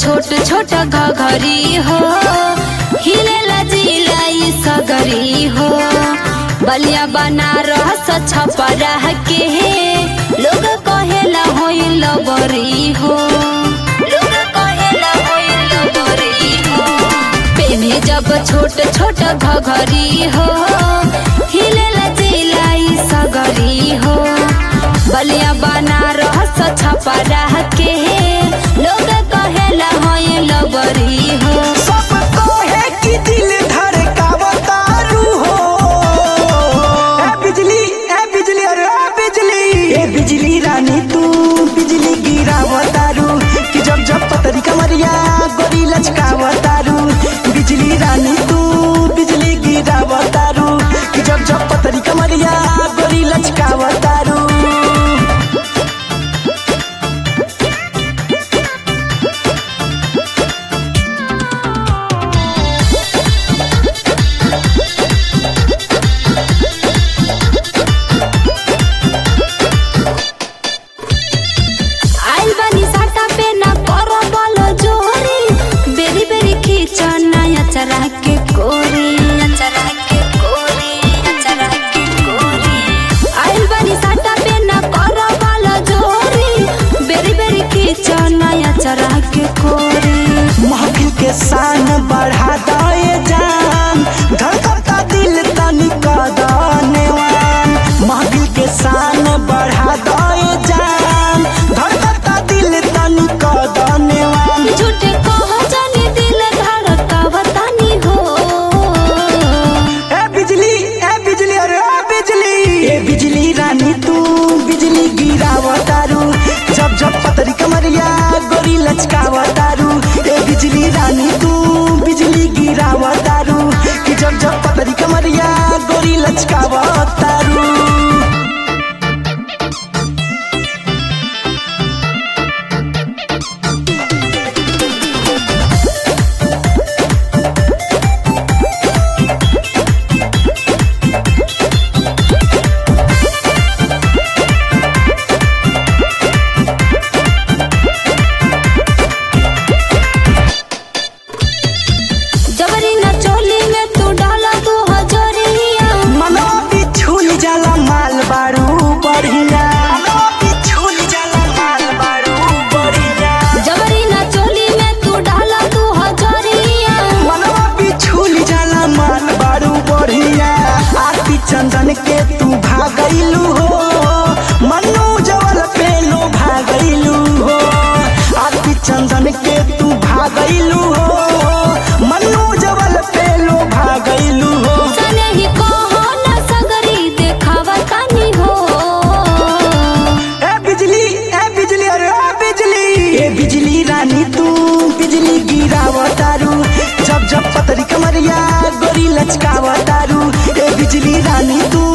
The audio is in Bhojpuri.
छोट छोट घघरी हो हिलेला जिलाई सगरी हो बलिया बनारस छपरा के लोग कहेला होइल बरी हो लोग कहेला होइल बरी हो पेने जब छोट छोट घघरी हो हिलेला जिलाई सगरी हो बलिया बनारस छपरा के लोग कहेला होइल बरी हो सब कहे कि दिल धड़कावतारू हो ए बिजली ए बिजली अरे ए बिजली ए बिजली रानी तू बिजली गिरावतारू कि जब जब पतरी कमरिया गोरी लचकावतारू बिजली रानी तू बिजली गिरावतारू कि जब जब पतरी कमरिया गोरी लचकावतारू आइल बानी साटा पे ना करो बोलो जोरी बेरी बेरी खींचो नया चरा के कोरी चरा के कोरी चरा के कोरी आइल बानी साटा पे ना करो बोलो जोरी बेरी बेरी खींचो नया चरा के कोरी महफिल के शान बढ़ा दए जान धड़कता दिल तनिक दनेवान महफिल के शान बढ़ा दए जान धड़कता दिल तनिक दनेवान झूठे कहो जानी दिल धड़कावतानी हो ए बिजली ए बिजली अरे ए बिजली ए बिजली रानी तू बिजली गिरावतारू जब जब पतरी कमरिया गोरी लचकावतारू ए बिजली रानी तू बिजली गिरावतारू कि जब जब पतरी कमरिया गोरी लचकावतारू जबरी न चोली में तू डाला दू हजरिया मनवा बिछुल जाला माल बारू बढ़िया मनवा बिछुल जाला माल बारू बढ़िया जबरी न चोली में तू डाला दू हजरिया मनवा बिछुल जाला मान बारू बढ़िया आरती चंदन के तू भागैलू हो मनु जवल पे लो भागैलू हो आरती चंदन के तू भागैलू हो मनु जवल पे लो भागैलू हो सने ही कहो न सगरी देखावा तानी हो ए बिजली ए बिजली अरे ए बिजली ए बिजली रानी तू बिजली गिरावतारू जब जब पतरी कमरिया गोरी लचकावतारू ए बिजली रानी तू